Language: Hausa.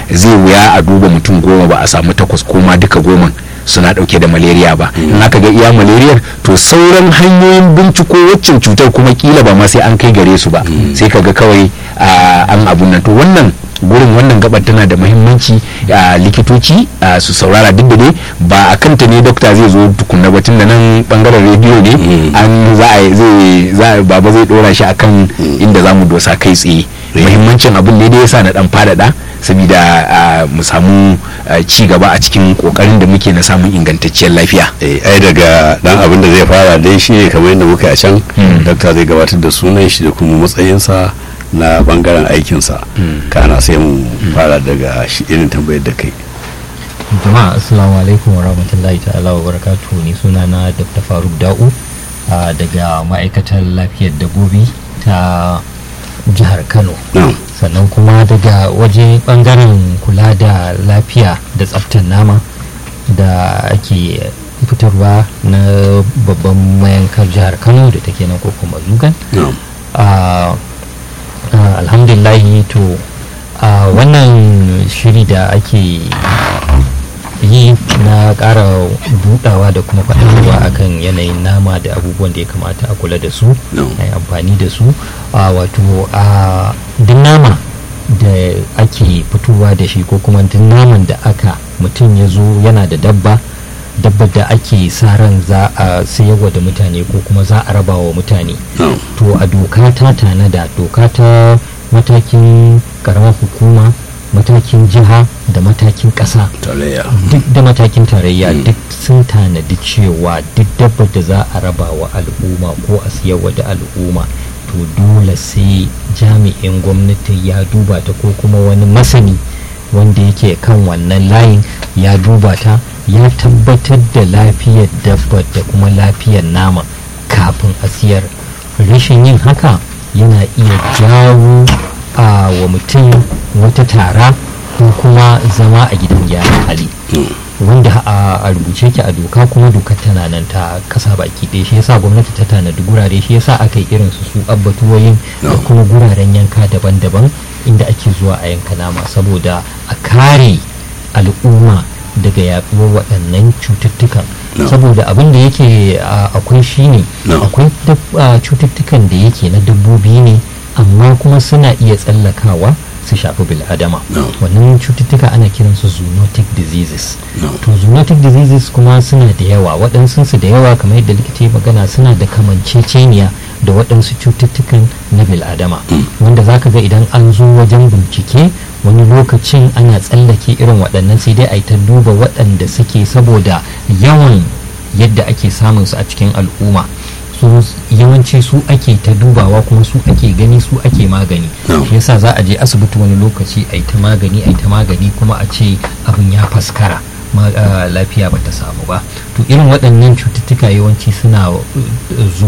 zai wuya a duba mutum goma ba a samu takwas ko ma duka goma suna dauke da malaria ba in aka ga iya malaria to sauran hanyoyin binciko waccan cutar kuma kila ba ma sai an kai gare su ba sai kaga kawai an abun nan to wannan gurin wannan gabar tana da muhimmanci a likitoci su saurara duk da dai ba a kanta ne dokta zai zo tukunna ba tun da nan bangaren rediyo ne an za a zai za baba zai dora shi akan inda za mu dosa kai tsaye muhimmancin abin ne da yasa na dan fadada saboda mu samu ci gaba a cikin kokarin da muke na samun ingantacciyar lafiya ai daga dan abin da zai fara dai shi ne kamar yadda muka a can dokta zai gabatar da sunan shi da kuma matsayinsa na bangaren aikinsa kana sai mu fara daga shi irin tambayar da kai jama'a assalamu alaikum wa rahmatullahi ta'ala wa barakatuhu ni suna na dr faruk da'u daga ma'aikatar lafiyar dabbobi ta jihar kano sannan kuma daga waje bangaren kula da lafiya da tsaftar nama da ake fitarwa na babban mayankar jihar kano da take nan ko kuma zugan Uh, alhamdulillahi to uh, wannan shiri da ake yi na ƙara budawa da kuma faɗaɗawa akan yanayin nama da abubuwan da ya kamata a kula da su No. a yi amfani da su uh, wato a duk nama da ake fitowa da shi ko kuma duk naman da aka mutum ya zo yana da dabba dabbar da ake sa ran za a sayarwa da mutane ko kuma za a raba wa mutane No. to a doka ta tanada doka ta matakin karamar hukuma matakin jiha da matakin ƙasa tarayya duk da matakin tarayya duk sun tanadi cewa duk dabbar da za a raba wa al'umma ko a siyarwa da al'umma to dole sai jami'in gwamnati ya duba ta ko kuma wani masani wanda yake kan wannan layin ya duba ta ya tabbatar da lafiyar dabbar da kuma lafiyar nama kafin a siyar rashin yin haka yana iya jawo a wa mutum wata tara ko kuma zama a gidan gyaran hali wanda a a rubuce ki a doka kuma dokar tana nan ta kasa baki ɗaya shi yasa gwamnati ta tanadi gurare shi yasa aka yi irin su su abbatuwoyin da No. kuma guraren yanka daban-daban inda ake zuwa a yanka nama saboda a kare al'umma daga yaduwar waɗannan cututtukan No. saboda abin da yake a, akwai shine No. akwai dab- a, cututtukan da yake na dabbobi ne amma kuma suna iya tsallakawa su shafi bil'adama No. wannan cututtuka ana kiransu zoonotic diseases No. to zoonotic diseases kuma suna da yawa waɗansu su da yawa kamar yadda likita ya magana suna da kamanceceniya da waɗansu cututtukan na bil'adama wanda zaka ga idan an zo wajen bincike wani lokacin ana tsallake irin waɗannan sai dai a yi ta duba waɗanda suke saboda yawan yadda ake samun su a cikin al'umma su yawanci su ake ta dubawa kuma su ake gani su ake magani No. shi yasa za a je asibiti wani lokaci a yi ta magani a yi ta magani kuma a ce abin ya faskara ma- ah, lafiya ba ta samu ba to irin waɗannan cututtuka yawanci suna uh, zuwa